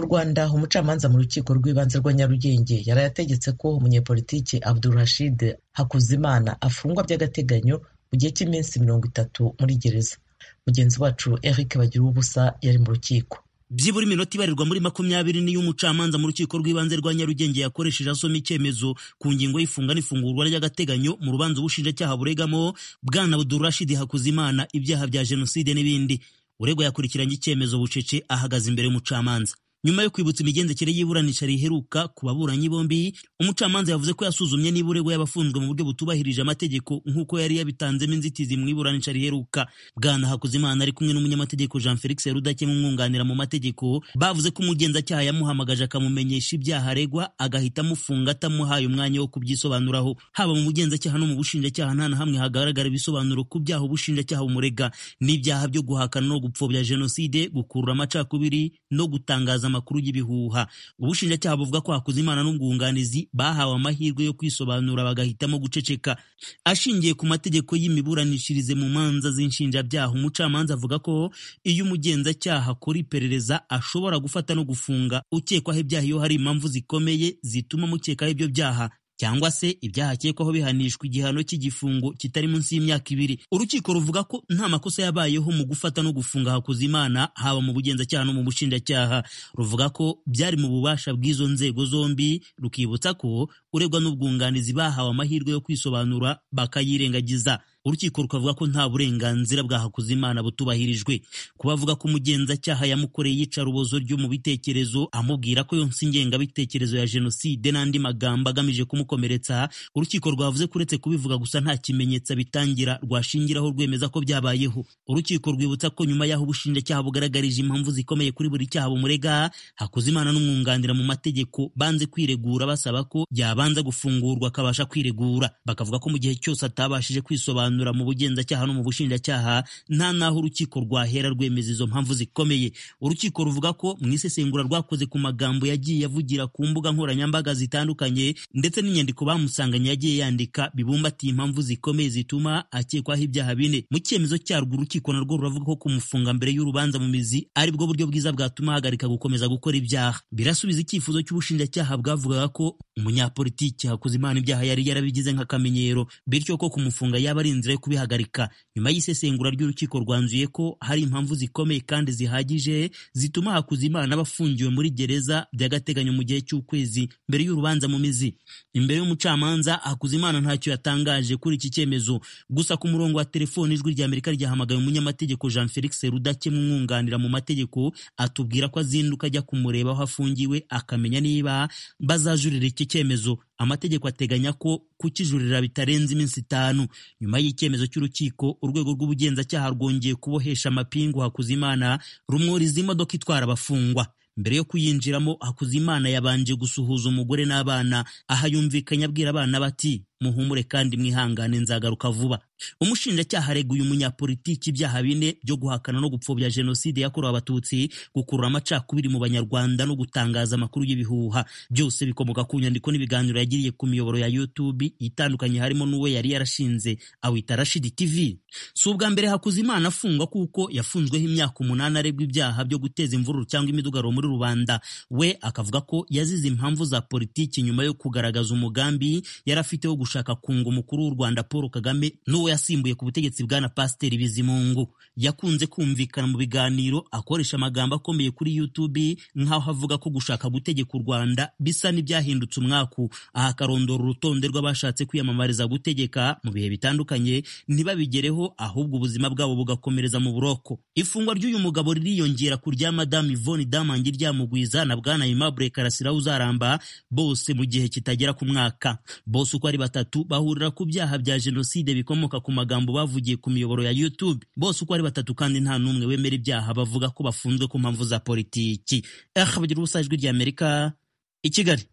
Mu Rwanda umucamanza mu Rukiko rw'Ibanze rwa Nyarugenge yaraye ategetse ko umunyepolitiki Abdulrashid Hakuzimana afungwa by'agateganyo mu gihe cy'iminsi mirongo itatu muri gereza mugenzi wacu Eric Bagiruwubusa yari mu rukiko byibura iminota ibarirwa muri makumyabiri niyo umucamanza mu rukiko rw'ibanze rwa nyarugenge yakoresheje asoma icyemezo ku ngingo y'ifunga n'ifungurwa ry'agateganyo mu rubanza ubushinjacyaha buregamo bwana budurashidi hakuzimana ibyaha bya jenoside n'ibindi uregwa yakurikiranye icyemezo bucece ahagaze imbere y'umucamanza nyuma yo kwibutsa imigendekere y'iburanisha riheruka ku baburanyi bombi umucamanza yavuze ko yasuzumye niba uregwa yabafunzwe mu buryo butubahirije amategeko nk'uko yari yabitanzemo inzitizi mu iburanisha riheruka bwana hakuzimana ari kumwe n'umunyamategeko jean felix rudakemwa umwunganira mu mategeko bavuze ko umugenzacyaha yamuhamagaje akamumenyesha ibyaha aregwa agahita amufunga atamuhaye umwanya wo kubyisobanuraho haba mu mugenzacyaha no mu bushinjacyaha nta na hamwe hagaragara ibisobanuro ku byaha ubushinjacyaha bumurega n'ibyaha byo guhakana no gupfobya jenoside gukurura amacakubiri no gutangaza amakuru y'ibihuha ubushinjacyaha buvuga ko Hakuzimana n'umwunganizi bahawe amahirwe yo kwisobanura bagahitamo guceceka ashingiye ku mategeko y'imiburanishirize mu manza z'inshinjabyaha umucamanza avuga ko iyo umugenzacyaha akora iperereza ashobora gufata no gufunga ukekwaho ibyaha iyo hari impamvu zikomeye zituma amukekaho ibyo byaha cyangwa se ibyaha akekwaho bihanishwa igihano cy'igifungo kitari munsi y'imyaka ibiri urukiko ruvuga ko nta makosa yabayeho mu gufata no gufunga Hakuzimana haba mu bugenzacyaha no mu bushinjacyaha ruvuga ko byari mu bubasha bw'izo nzego zombi rukibutsa ko uregwa n'ubwunganizi bahawe amahirwe yo kwisobanura bakayirengagiza urukiko rukavuga ko nta burenganzira bwa Hakuzimana butubahirijwe kubavuga ko umugenzacyaha yamukoreye iyicarubozo ryo mu bitekerezo amubwira ko yonsa ingengabitekerezo ya jenoside n'andi magambo agamije kumukomeretsa urukiko rwavuze ko uretse kubivuga gusa nta kimenyetso bitangira rwashingiraho rwemeza ko byabayeho urukiko rwibutsa ko nyuma y'aho ubushinjacyaha bugaragarije impamvu zikomeye kuri buri cyaha bumurega Hakuzimana n'umwunganira mu mategeko banze kwiregura basaba ko yabanza gufungurwa akabasha kwiregura bakavuga ko mu gihe cyose atabashije kwisobanura mu bugenzacyaha no mu bushinjacyaha nta n'aho urukiko rwahera rwemeza izo mpamvu zikomeye urukiko ruvuga ko mu isesengura rwakoze ku magambo yagiye avugira ku mbuga nkoranyambaga zitandukanye ndetse n'inyandiko bamusanganye yagiye yandika bibumbatiye impamvu zikomeye zituma akekwaho ibyaha bine mu cyemezo cyarwo urukiko narwo ruravuga ko kumufunga mbere y'urubanza mu mizi ari bwo buryo bwiza bwatuma ahagarika gukomeza gukora ibyaha birasubiza icyifuzo cy'ubushinjacyaha bwavugaga ko umunyapolitiki Hakuzimana ibyaha yari yarabigize nk'akamenyero bityo ko kumufunga yaba ari inzira yo kubihagarika nyuma y'isesengura ry'urukiko rwanzuye ko hari impamvu zikomeye kandi zihagije zituma Hakuzimana bafungiwe muri gereza by'agateganyo mu gihe cy'ukwezi mbere y'urubanza mu mizi imbere y'umucamanza Hakuzimana ntacyo yatangaje kuri iki cyemezo gusa ku murongo wa telefoni ijwi rya Amerika ryahamagaye umunyamategeko Jean Felix Rudakemwa umwunganira mu mategeko atubwira ko azinduka ajya kumureba aho afungiwe akamenya niba bazajurira iki cyemezo amategeko ateganya ko kukijurira bitarenze iminsi itanu nyuma y'icyemezo cy'urukiko urwego rw'ubugenzacyaha rwongeye kubohesha amapingu Hakuzimana rumwuriza imodoka itwara abafungwa mbere yo kuyinjiramo Hakuzimana yabanje gusuhuza umugore n'abana aha yumvikanye abwira abana bati muhumure kandi mwihangane nzagaruka vuba umushinjacyaha areguye umunyapolitiki ibyaha bine byo guhakana no gupfobya jenoside yakorewe abatutsi gukurura amacakubiri mu banyarwanda no gutangaza amakuru y'ibihuha byose bikomoka ku nyandiko n'ibiganiro yagiriye ku miyoboro ya youtube itandukanye harimo n'uwe yari yarashinze awita rashidi tv si ubwa mbere hakuzimana afungwa kuko yafunzweho imyaka umunani aregwa ibyaha byo guteza imvururu cyangwa imidugararo muri rubanda we akavuga ko yazize impamvu za politiki nyuma yo kugaragaza umugambi yari afite wo gushaka kunga umukuru w'u Rwanda Paul Kagame n'uwo yasimbuye ku butegetsi bwana Pasiteri Bizimungu yakunze kumvikana mu biganiro akoresha amagambo akomeye kuri YouTube nk'aho avuga ko gushaka gutegeka u Rwanda bisa n'ibyahindutse umwaku aha akarondora urutonde rw'abashatse kwiyamamariza gutegeka mu bihe bitandukanye ntibabigereho ahubwo ubuzima bwabo bugakomereza mu buroko ifungwa ry'uyu mugabo ririyongera ku rya Madame Yvonne Damangi ryamugwiza na bwana Aimable Karasira uzaramba bose mu gihe kitagera ku mwaka bose uko ari batatu batatu bahurira ku byaha bya jenoside bikomoka ku magambo bavugiye ku miyoboro ya YouTube bose uko ari batatu kandi nta n'umwe wemera ibyaha bavuga ko bafunzwe ku mpamvu za politiki eh bagira ubusajwi ry'Amerika i Kigali